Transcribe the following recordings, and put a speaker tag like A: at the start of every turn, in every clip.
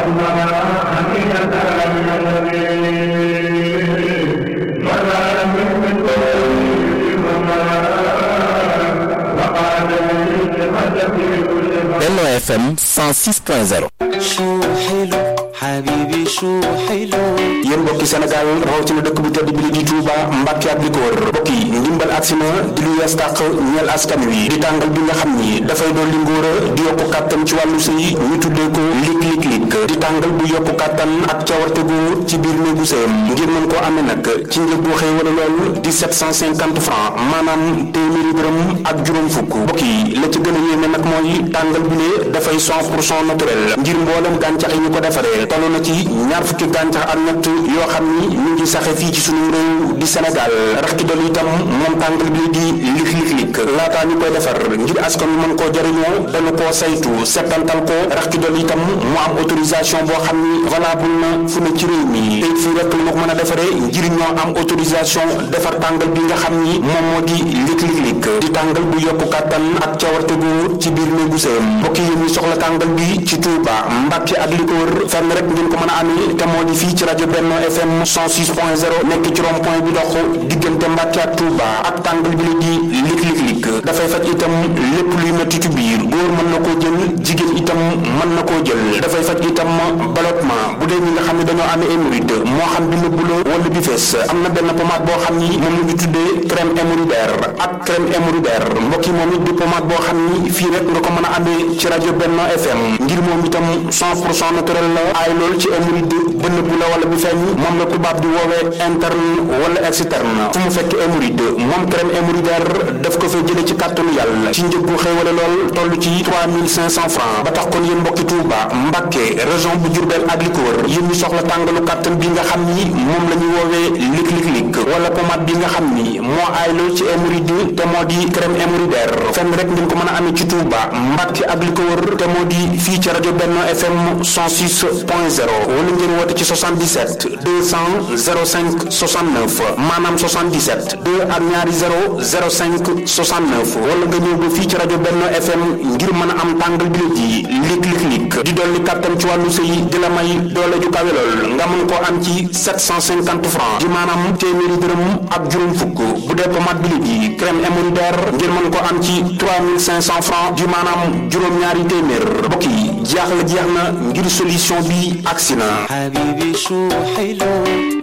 A: Benno FM 106.0
B: شو حلو حبيبي شو حلو
C: yéen mbokki Sénégal rawatina dëkk bu tedd bi li di Touba Mbàkke ak li ko wër mbokk yi ndimbal agsi na di lu yees tàq ñeel askan wi di tàngal bi nga xam ni dafay dolli ngóor a di yokku kàttan ci wàllu sëy ñu tuddee ko lig lig lig di tàngal bu yokku kàttan ak cawarte gu ci biir néegu sëyam ngir mën koo amee nag ci njëg bu xëy wala lool di 750 francs maanaam téeméeri dërëm ak juróom fukk mbokk yi la ci gën a yéeme nag mooy tàngal bi ne dafay 100 pour cent naturel ngir mboolem gàncax yi ñu ko defaree toll na ci ñaar fukki gàncax ak ñett yoo xam ni ñu ngi saxe fii ci suñu réew di Sénégal rax ci dolli itam moom tàngal bi di lik lik lik laataa ñu koy defar ngir askan wi mën koo jëriñoo dañu koo saytu settantal ko rax ci dolli itam mu am autorisation boo xam ni valable na fu ne ci réew mi te fii rek la ko mën a defaree ngir ñoo am autorisation defar tàngal bi nga xam ni moom moo di lik lik lik di tàngal bu yokku kàttan ak cawarte gu ci biir néegu sëyam mbokk yi ñu soxla tàngal bi ci Touba Mbàkke ak li ko wër fenn rek ngeen ko mën a amee te moo di fii ci rajo Benno FM 106.0 nekk ci rond point bi dox diggante Mbàkke ak Touba ak tàngal bi la di lik lik lik dafay faj itam lépp luy metti ci biir góor mën na koo jël jigéen itam mën na koo jël dafay faj itam ballottement bu dee ñi nga xam ne dañoo amee hémorroïde moo xam bi nëbbu la wala bi fees am na benn pommade boo xam ni moom la ñu tuddee crème hémorroïdaire ak crème hémorroïdaire mbokk yi moom it di pommade boo xam ni fii rek nga ko mën a amee ci rajo Benno FM ngir moom itam 100 pour cent naturel la aay lool ci hémorroïde ba nëbbu la wala bi feeñ moom la tubaab di woowee interne wala externe fu mu fekk hémorroïde moom crème hémorroïdaire daf ko fay jëlee ci kàttanu yàlla ci njëg bu xéewale lool toll ci 3500 francs ba tax kon yéen mbokki Touba Mbàkke région bu Diourbel ak li ko wër yéen ñu soxla tàngalu kàttan bi nga xam ni moom la ñuy woowee lik lik lik wala pommade bi nga xam ni moo aay lool ci hémorroïde te moo di crème hémorroïdaire fenn rek ngeen ko mën a amee ci Touba Mbàkke ak li ko wër te moo di fii ci rajo Benno FM 106.0 wala ngeen woote ci 77 200 05 69 maanaam 77 2 ak ñaari 0 05 69 wala nga ñëw ba fii ci rajo Benno FM ngir mën a am tàngal bi la ji lik lik lik di dolli kàttan ci wàllu sëy di la may doole ju kawe lool nga mën koo am ci 750 francs di maanaam téeméeri dërëm ak juróom fukk bu dee pommade bi la ji crème hémorroïdaire ngir mën koo am ci 3500 francs di maanaam juróom-ñaari téeméer mbokk yi jaaxle jeex na ngir solution bi agsi na
B: حبيبي شو حلو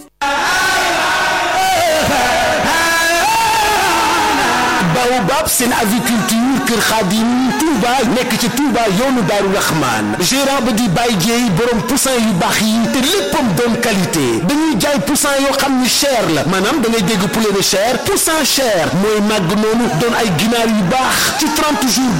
D: Baobab seen aviculture Kër Khadim Touba nekk ci Touba yoonu Daaru Rahman gérant ba di Baye Dieye borom poussin yu baax yi te léppam doon qualité dañuy jaay poussin yoo xam ni cher la maanaam da ngay dégg poulet de chair poussin cher mooy màgg noonu doon ay ginaar yu baax ci 30 jours